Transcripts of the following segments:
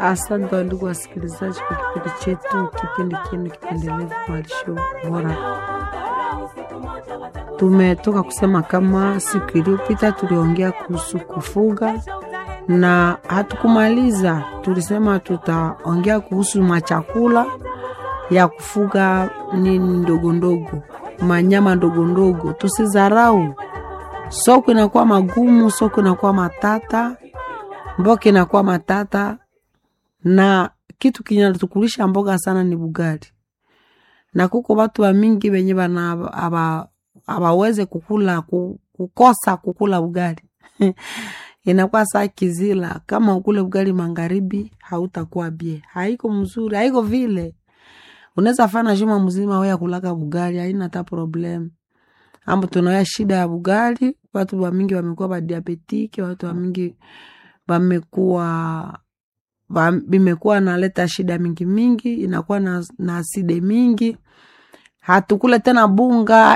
Asante wandugu wasikilizaji kwa kipindi chetu, kipindi kinu kipendelevu malisho bora. Tumetoka kusema kama siku iliyopita tuliongea kuhusu kufuga na hatukumaliza, tulisema tutaongea kuhusu machakula ya kufuga nini ndogo ndogo, manyama ndogo ndogo. Tusizarau, soko inakuwa magumu, soko inakuwa matata, mboka inakuwa matata, na kitu kinatukulisha mboga sana ni bugali, na kuko watu wa mingi wenye bana abaweze kukula kukosa kukula ugali inakuwa saa kizila. Kama ukule ugali magharibi, hautakuwa bie, haiko mzuri, haiko vile unaweza fana juma mzima weya kulaka bugali, haina hata problem. Ambo tunaya shida ya bugali, watu wa mingi wamekuwa badiabetike, watu wa mingi wamekuwa bimekuwa naleta shida mingi mingi, inakuwa na, na aside mingi. Hatukule tena bunga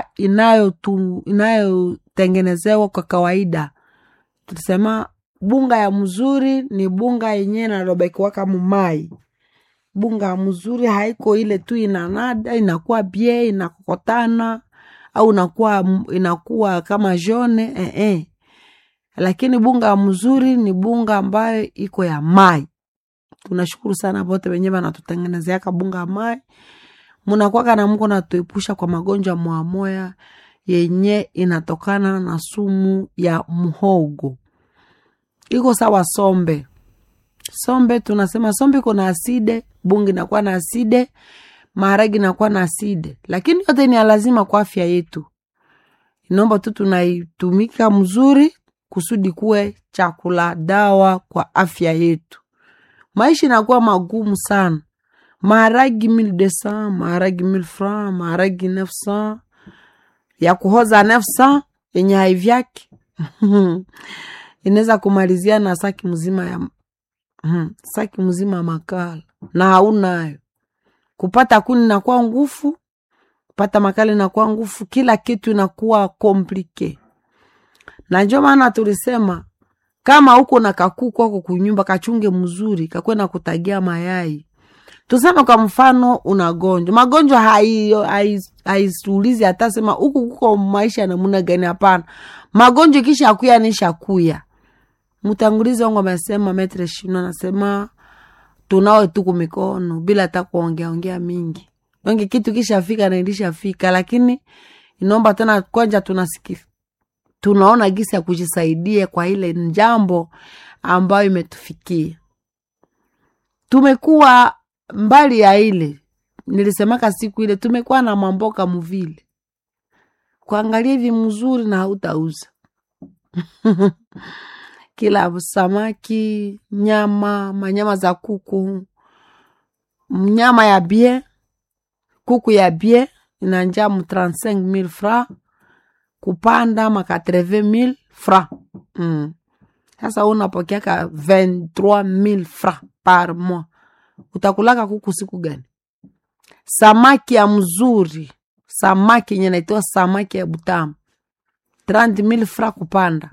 inayotengenezewa inayo kwa kawaida. Tulisema bunga ya mzuri ni bunga yenye nalobekiwaka mumai bunga mzuri haiko ile tu inanada inakuwa bie inakokotana au inakuwa, inakuwa kama jone eh, eh. Lakini bunga mzuri ni bunga ambayo iko ya mai. Tunashukuru sana bote wenye banatutengenezeaka bunga ya mai, munakwaka na mko natuepusha kwa magonjwa mwamoya yenye inatokana na sumu ya mhogo. Iko sawa sombe sombe, tunasema sombe iko na aside bungi inakuwa na aside, maharagi inakuwa na aside, lakini yote ni lazima kwa afya yetu. Inaomba tu tunaitumika mzuri kusudi kuwe chakula dawa kwa afya yetu. Maisha inakuwa magumu sana, maharagi mille deux cents, maharagi mille francs, maharagi neuf cents ya kuhoza neuf cents yenye haivyake inaweza kumalizia na saki mzima ya Hmm, saki mzima makala na haunayo. Kupata kuni inakuwa ngufu, kupata makala inakuwa ngufu, kila kitu inakuwa komplike. Na njo maana tulisema kama uko na kakuku ako kunyumba, kachunge mzuri, kakwe na kutagia mayai. Tuseme kwa mfano unagonjwa magonjwa, haisuulizi hata sema huku kuko maisha namuna gani. Hapana, magonjwa kisha akuya nisha kuya Mtangulizi wangu amesema metre shino anasema tunawe tuku mikono bila hata kuongea ongea mingi wengi, kitu kishafika na ilishafika, lakini inaomba tena kwanja tunasikia tunaona gisi ya kujisaidia kwa ile njambo ambayo imetufikia. Tumekuwa mbali ya ile nilisemaka siku ile, tumekuwa na mamboka muvile kuangalia hivi mzuri na hautauza kila samaki, nyama, manyama za kuku, nyama ya bie, kuku ya bie inanja mu 35000 francs kupanda ma 80000 francs. Mm. Sasa unapokeaka 23000 francs par mois, utakulaka kuku siku gani? Samaki ya mzuri, samaki yenye naitoa samaki ya butamu 30000 francs kupanda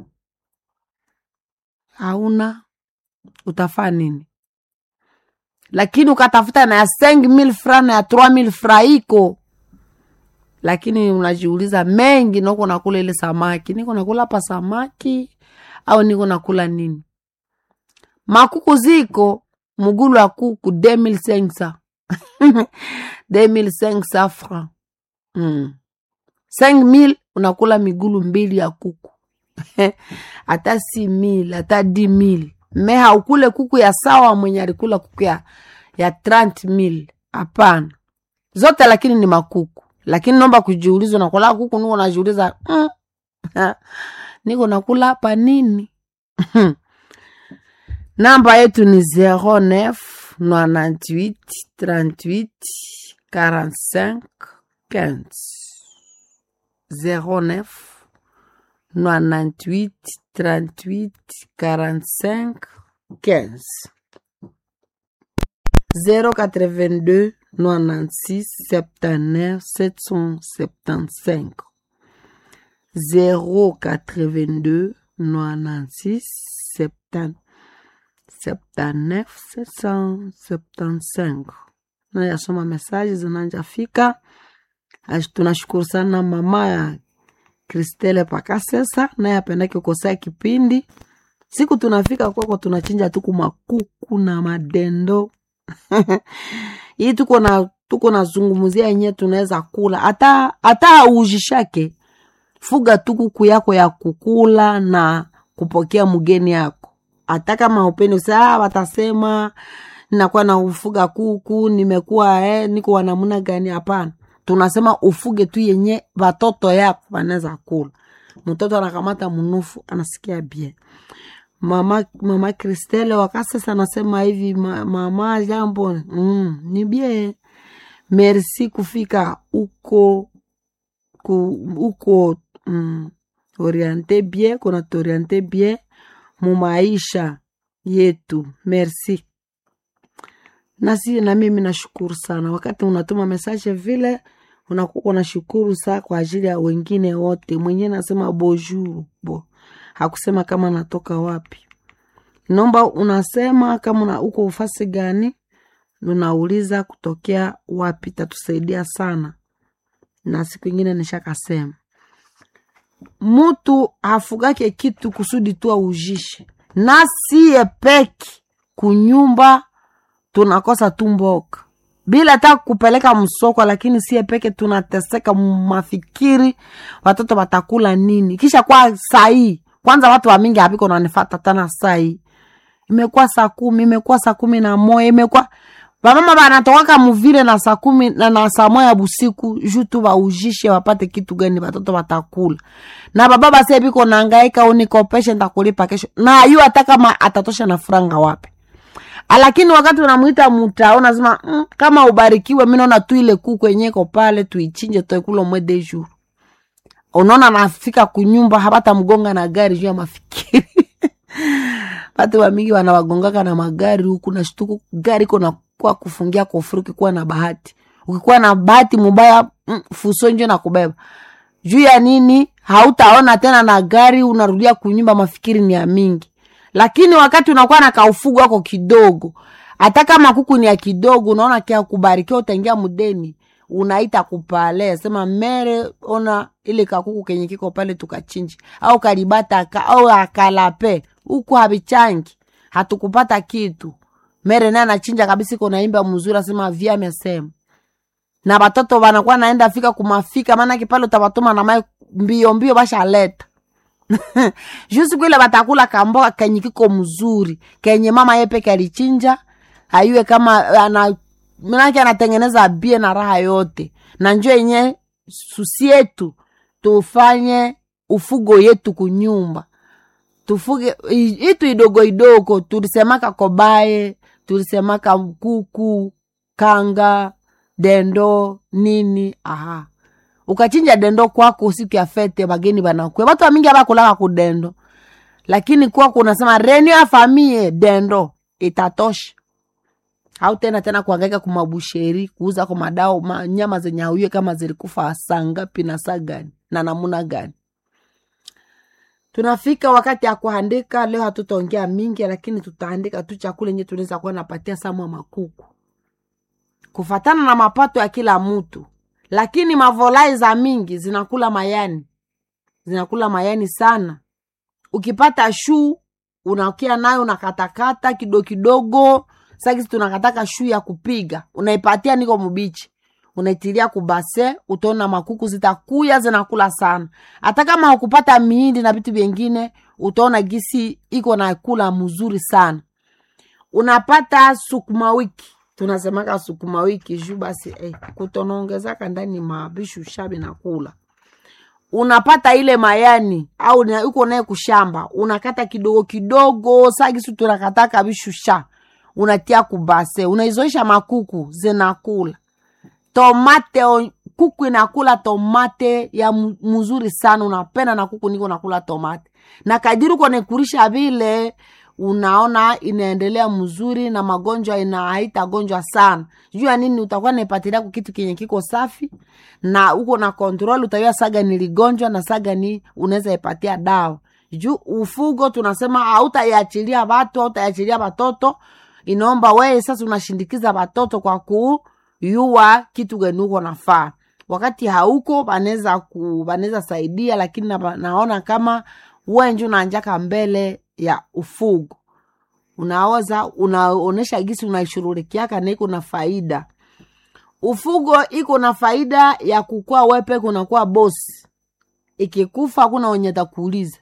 hauna utafaa nini? Lakini ukatafuta na ya cinq mille francs na ya trois mille francs iko, lakini unajiuliza mengi, noko nakula ile samaki, niko nakula pa samaki au niko nakula nini? Makuku ziko mugulu wa kuku deux mille cinq cents deux mille cinq cents francs mm. cinq mille unakula migulu mbili ya kuku hata si mil hata di mil me haukule kuku ya sawa mwenye alikula kuku ya, ya 30 mil hapana, zote lakini ni makuku. Lakini nomba kujiuliza, nakula kuku niko najiuliza mm, niko nakula hapa nini? Namba yetu ni 09 98 38 45 15 09 98 38 45 15 082 96 79 775 082 96 70 79 775 nayasoma mesaji zinanjafika Ash- tunashukuru sana mama ya kristele pakasesa naye apendake kukosea kipindi siku tunafika kwako tunachinja tuku makuku na madendo hii tuko na tuko nazungumzia yenyewe tunaweza kula hata hata aujishake fuga tu kuku yako ya kukula na kupokea mgeni yako hata kama upende saa watasema nakuwa na ufuga kuku nimekuwa eh, niko wanamuna gani hapana tunasema ufuge tu yenye watoto yako wanaweza kula mtoto anakamata mnufu anasikia bie mama mama kristele wakasesa anasema hivi ma, mama jambo mm, ni bie merci kufika uko ku, uko mm, oriente bien kunatuoriente bien mumaisha yetu merci nasi na mimi nashukuru sana wakati unatuma mesaje vile unakuwa unashukuru saa kwa ajili ya wengine wote mwenyewe nasema bonjour bo hakusema kama natoka wapi naomba unasema kama una, uko ufasi gani unauliza kutokea wapi tatusaidia sana na siku ingine nishakasema mutu hafugake kitu kusudi tu aujishe nasiye peki kunyumba tunakosa tu mboka bila hata kupeleka msoko lakini sie peke tunateseka mafikiri watoto watakula nini kisha kwa sahii kwanza watu wamingi hapiko nanifata tana sahii imekuwa saa kumi imekuwa saa kumi na moya imekuwa vamama vanatokaka muvile na saa kumi na, na saa moya busiku juu tu vaujishe wapate kitu gani watoto watakula na baba base biko nangaika unikopeshe ntakulipa kesho na ayu hata kama atatosha na furanga wapi lakini wakati unamwita mutao nasema mm, kama ubarikiwe mi naona tu ile kuku yenye iko pale tuichinje toekula mwe de jour unaona nafika kunyumba hapata mgonga na gari juu ya mafikiri watu wamingi wanawagongaka na magari huku na shtuku gari iko nakuwa kufungia kofuri ukikuwa na bahati ukikuwa na bahati mubaya mm, fuso njo na kubeba juu ya nini hautaona tena na gari unarudia kunyumba mafikiri ni ya mingi lakini wakati unakuwa na kaufugu wako kidogo hata kama kuku ni ya kidogo unaona kia kubarikiwa utaingia mudeni unaita kupale sema mere ona ile kakuku kenye kiko pale tukachinji au kalibata ka, au akalape huku havichangi hatukupata kitu mere naye anachinja kabisa iko naimba mzuri asema vya amesema na watoto wanakuwa naenda fika kumafika maanake pale utawatuma na mai mbio mbio bashaleta juu siku ile batakula kamboga kenye kiko mzuri kenye mama ye peke alichinja ayue kama ana manake anatengeneza bie na raha yote na njo yenye susi yetu tufanye ufugo yetu kunyumba tufuge i- itu idogo idogo tulisemaka kobaye tulisemaka kuku kanga dendo nini aha ukachinja dendo kwako siku ya fete bageni banakwe watu wamingi abakulaka kudendo lakini kwako unasema renio ya famie dendo itatosha au tena tena kuangaika kumabusheri kuuza kwa madao ma, nyama zenye auye kama zilikufa saa ngapi na saa gani na namuna gani tunafika wakati ya kuandika leo hatutaongea mingi lakini tutaandika tu chakula enye tunaweza kuwa napatia samwa makuku kufatana na mapato ya kila mtu lakini mavolai za mingi zinakula mayani zinakula mayani sana ukipata shuu unakia nayo unakatakata kidogo kidogo sakisi tunakataka shuu ya kupiga unaipatia niko mubichi unaitilia kubase utaona makuku zitakuya zinakula sana hata kama hukupata miindi na vitu vyengine utaona gisi iko na kula mzuri sana unapata sukuma wiki tunasemaka sukuma wiki juu basi eh, kutonaongezaka ndani mabishu shabi na kula unapata ile mayani au na- uko naye kushamba unakata kidogo kidogo sagisu tunakataka bishusha unatia kubase unaizoisha makuku zinakula tomate o- kuku inakula tomate ya mu- mzuri sana unapenda na kuku niko nakula tomate na kadiri uko naikurisha vile unaona inaendelea mzuri na magonjwa ina haitagonjwa sana juu ya nini utakuwa naipatilia ku kitu kenye kiko safi na uko na kontrol utayua saga niligonjwa na saga ni unaweza ipatia dawa juu ufugo tunasema hautaiachilia watu hautaiachilia watoto inaomba weye sasa unashindikiza watoto kwa kuyua kitu gani uko nafaa wakati hauko banaweza ku banaweza saidia lakini na, naona kama wenju nanjaka mbele ya ufugo unaweza unaonesha gisi unaishurulikiaka na iko na faida ufugo iko na faida ya kukua wepe kunakuwa bosi ikikufa hakuna wenye takuuliza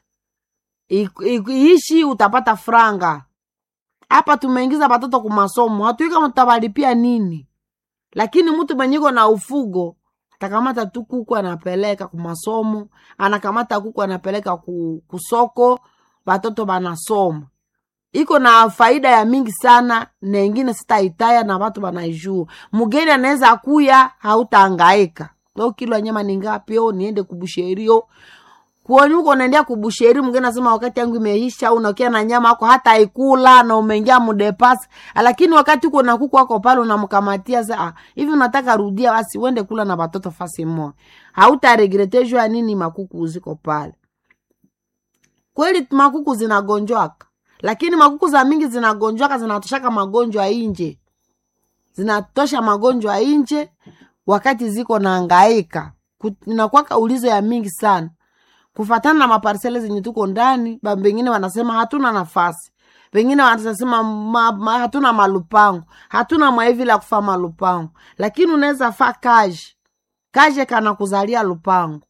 iishi utapata franga hapa tumeingiza watoto kumasomo hatui kama tutabalipia nini lakini mtu mwenyiko na ufugo atakamata tu kuku anapeleka kumasomo anakamata kuku anapeleka ku, kusoko watoto banasoma iko na faida ya mingi sana na ingine sitaitaya na watu wanaijua mgeni anaweza kuya hautaangaika o kilo ya nyama ni ngapi o niende kubusherio kuoni huko unaendea kubusheri mgeni nasema wakati yangu imeisha unakia na nyama ako hata ikula na umeingia mudepasi lakini wakati uko na kuku wako pale unamkamatia sa hivi unataka rudia basi uende kula na watoto fasi moja hautaregretejwa nini makuku ziko pale kweli makuku zinagonjwaka lakini makuku za mingi zinagonjwaka zinatoshaka magonjwa inje zinatosha magonjwa inje wakati ziko naangaika inakwaka ulizo ya mingi sana kufatana na maparsele zenye tuko ndani bengine wanasema hatuna nafasi wengine wanasema ma, ma, hatuna malupango hatuna mwaivi la kufa malupango lakini unaweza fa kaje kaje kana kuzalia lupango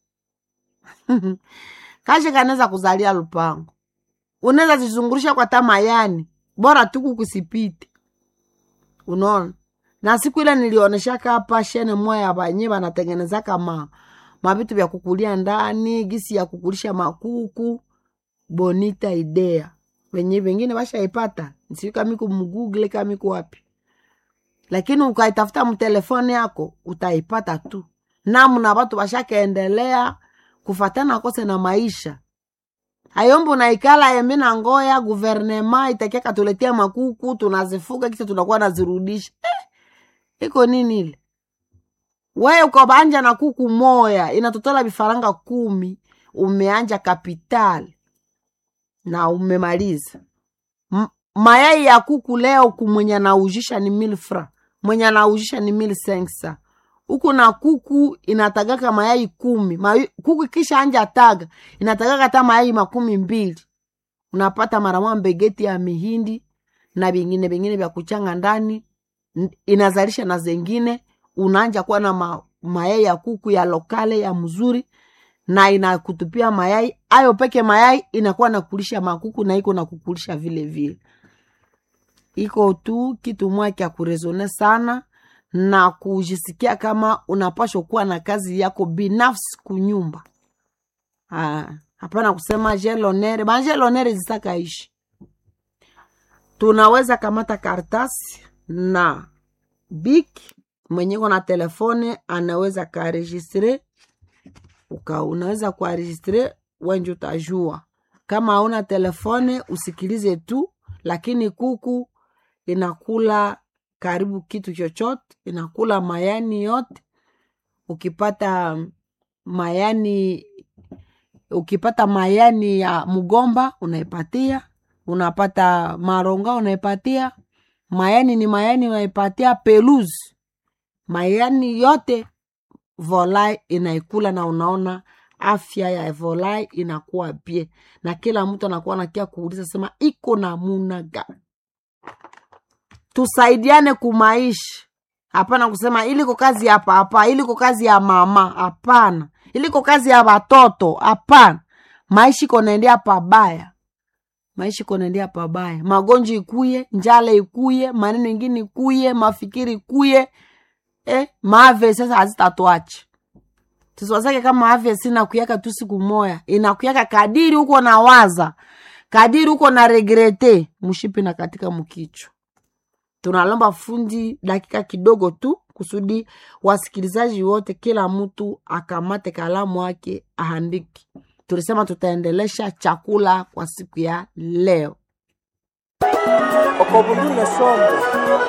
kaje kanaweza kuzalia lupango unaweza zizungurisha kwa tamayani bora tuku kusipite unaona na siku ile nilioneshaka hapa shene moya banye banatengenezaka ma mavitu vya kukulia ndani gisi ya kukulisha makuku bonita idea wenye vengine washaipata siu kamiku mgugle kamiku wapi lakini ukaitafuta mtelefoni yako utaipata tu namna watu washakaendelea kufatana kose na maisha ayombo naikala yembe na ngoya guvernema itakia katuletea makuku tunazifuga kisha tunakuwa nazirudisha eh, iko nini ile wewe ukabanja na kuku moya inatotola vifaranga kumi umeanja kapitali na umemaliza M mayai ya kuku leo kumwenye anaujisha ni mil fra mwenye anaujisha ni mil sensa huku na kuku inatagaka mayai kumi Mayu, kuku kisha anja taga inatagaka hata mayai makumi mbili unapata mara mbegeti ya mihindi na vingine vingine vya kuchanga ndani inazalisha na zengine unaanja kuwa na ma, mayai ya kuku ya lokale ya mzuri na inakutupia mayai ayo peke mayai inakuwa nakulisha makuku na iko nakukulisha vile vile iko tu kitu mwa kya kurezone sana na kujisikia kama unapashwa kuwa na kazi yako binafsi kunyumba hapana kusema jelonere banjelonere zisakaishi tunaweza kamata kartasi na biki mwenye na telefone anaweza karegistre uka unaweza kuaregistre wenje utajua kama hauna telefone usikilize tu lakini kuku inakula karibu kitu chochote inakula mayani yote ukipata mayani ukipata mayani ya mgomba unaipatia unapata maronga unaipatia mayani ni mayani unaipatia peluzi mayani yote volai inaikula na unaona afya ya volai inakuwa bie na kila mtu anakuwa nakia kuuliza sema iko namuna gani tusaidiane kumaisha hapana kusema iliko kazi ya papa iliko kazi ya mama hapana iliko kazi ya watoto hapana maisha iko naendea pabaya maisha iko naendea pabaya magonjwa ikuye njala ikuye maneno ingine ikuye mafikiri ikuye eh, maave sasa hazitatuacha tusiwazake kama afya sina kuyaka tu siku moya inakuyaka kadiri huko na waza kadiri huko na regrete mshipi na katika mkichwa tunalomba fundi dakika kidogo tu kusudi wasikilizaji wote kila mtu akamate kalamu wake ahandiki tulisema tutaendelesha chakula kwa siku ya leo okobulile sombe